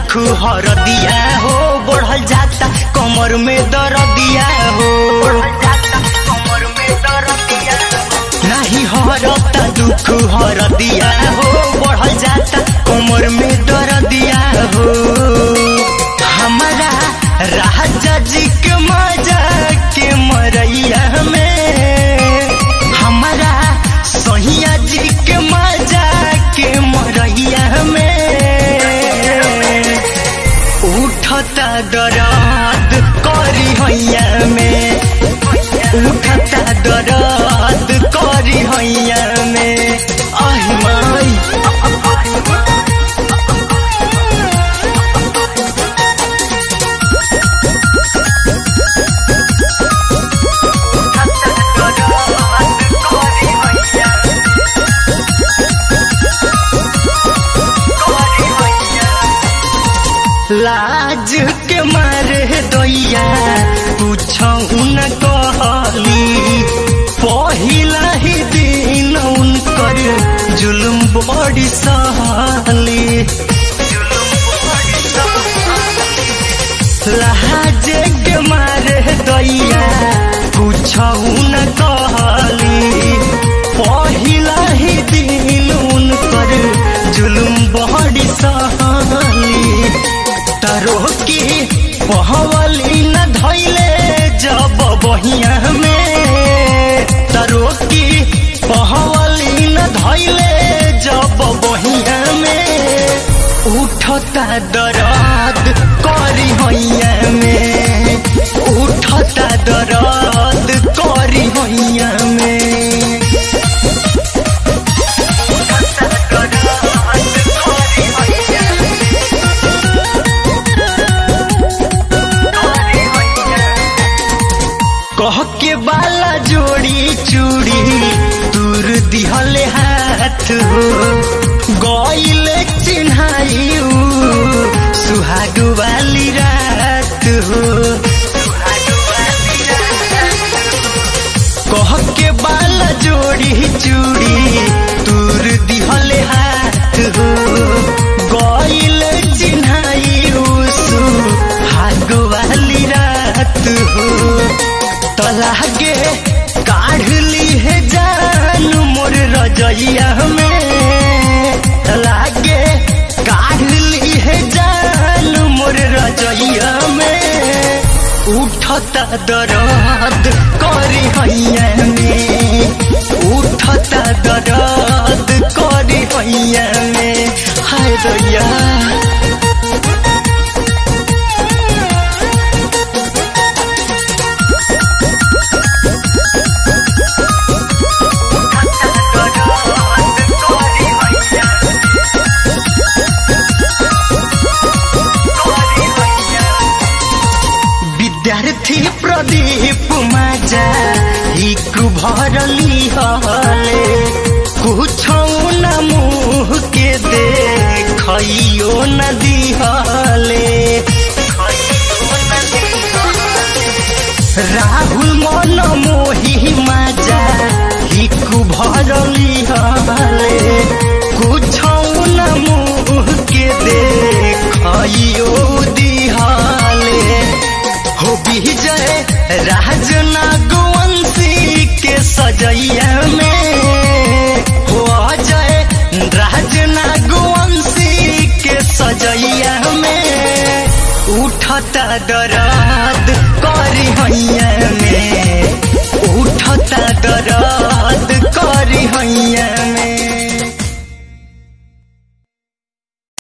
दुख हरदिया हो बढ़ल जाता कमर में दर्दिया हो नहीं हरता दुख हरदिया हो बढ़ल जाता कमर में दर्दिया हो हमारा राजा जी के मजा के मरैया में हमारा सहिया जी के मजा के मरैया में उठता दराद करी हैया में उठता दराद करी हैया में आही माई लाज के मारे दैया पूछऊ न कहली पहिला ही दिन उनकर जुलुम बड़ी सहली लाज के मारे दैया पूछऊ न कहली पहिला ही दिन उनकर जुलुम बड़ी सहली तरो की पहवली न धैले जब बहिया में तरो की पहवली न धैले जब बहिया में उठता दर्द करी हैया में उठता दर्द करी हैया में कह के बाला जोड़ी चूड़ी दूर दिहले हाथ हो गईल चिन्हाई सुहाग वाली रात हो कह के बाला जोड़ी चूड़ी दूर दिहले हाथ हो गईल चिन्हाई सुहाग वाली रात हो तलागे काढ़ ली है जान मोर रजैया में तलागे काढ़ ली है जान मोर रजैया में उठता दर्द करी हैया में उठता दर्द करी हैया में हाय दैया विद्यार्थी प्रदीप माजा हिक भरली हले कुछौ न मुँह के देखैयो न दिहले राहुल मन मोही माजा हिक भरली हले कुछौ न मुँह के देखैयो दिहले हो विजय राज नागवंशी के सजैया में हो अजय राज नागवंशी के सजैया में उठता दर्द करी हैया